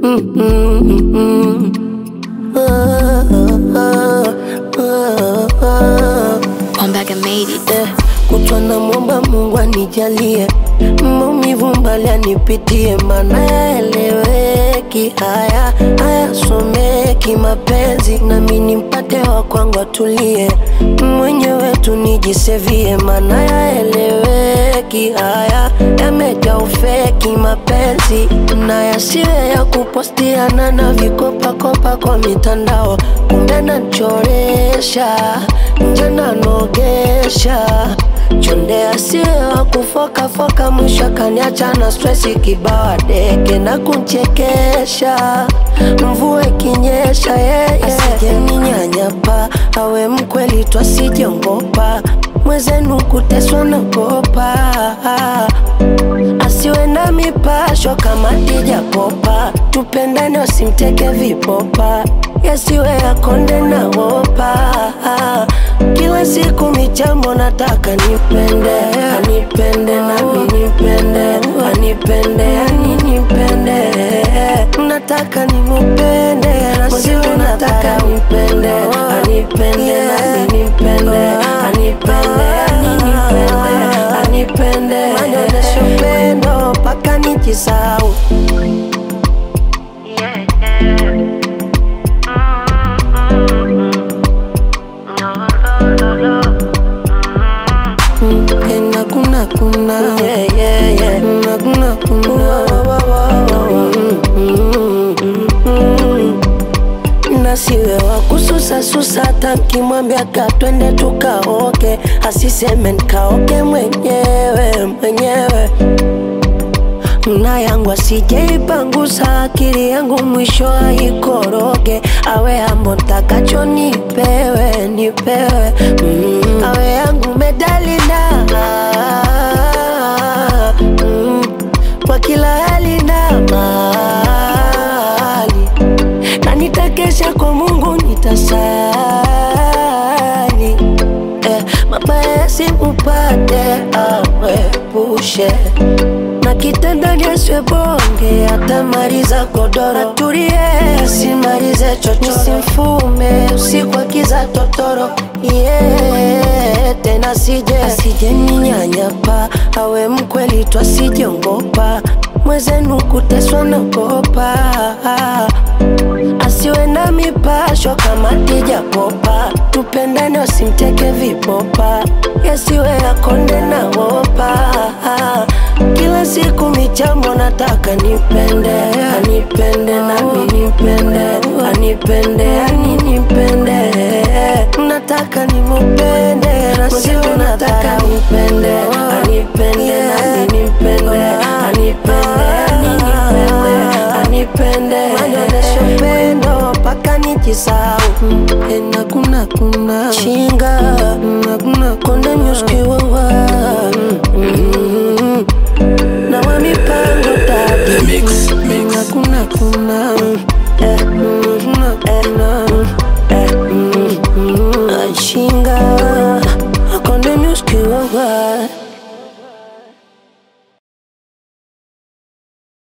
Ombaga made it. Eh, kutwa na mwomba Mungu anijalie maumivu mbali anipitie, mana yaeleweki, haya hayasomeki mapenzi, nami nimpate wa kwangu atulie, mwenyewe tu nijisevie, mana yaeleweki, haya yamejaa ufeki mapenzi, na yasiwe ya kupostiana na vikopakopa kwa mitandao, kumbe nachoresha nje nanogesha chonde asiwe wa kufokafoka, mwisho akaniacha na stresi kibawa deke na kunchekesha, mvua ikinyesha yeye asijeninyanyapa, awe mkweli twasijongopa, mwezenu kuteswa nagopa, asiwe na mipasho kama dijapopa, tupendane wasimteke vipopa, yasiwe yakonde na wopa kila siku michambo nataka nipende anipende nami nipende anipende ani nipende nataka nimupende nasiwe nataka nipende anipende nami nipende anipende ani nipende anipende anyonyeshe upendo mpaka nijisau na kuna kuna yeah, yeah, yeah. na kuna kuna nasiwe wa kususa susa, hata nkimwambia ka twende tukaoke, asiseme nkaoke mwenyewe mwenyewe na yangu asijeipangusa akili yangu mwisho aikoroge, awe ambo ntakacho nipewe nipewe, mm. awe yangu medalina mm. kwa kila hali na mali, na nitakesha kwa Mungu nitasali eh, mabaya yasimupate awepushe na kitandani asiwe bonge, atamaliza godoro. Atulie, simalize chocho, simfume usiku akiza totoro yeah, tena sije asije ninyanyapa, awe mkweli tu asijongopa, mwezenu kuteswa nagopa, asiwe na mipasho kama dijapopa, tupendane wasimteke vipopa, yasiwe yakonde na wopa kila siku michambo nataka nipende anipende nami nipende anipende ani nipende nataka nimupende nasiwe nataka nipende anipende nami nipende anipende ani nipende anipende anyonyeshe upendo mpaka nijisau ena kuna kuna chinga na kuna konde nyuskiwawa na wa mipango dadi Mix, mix. kuna kuna kuna eh, kuna kuna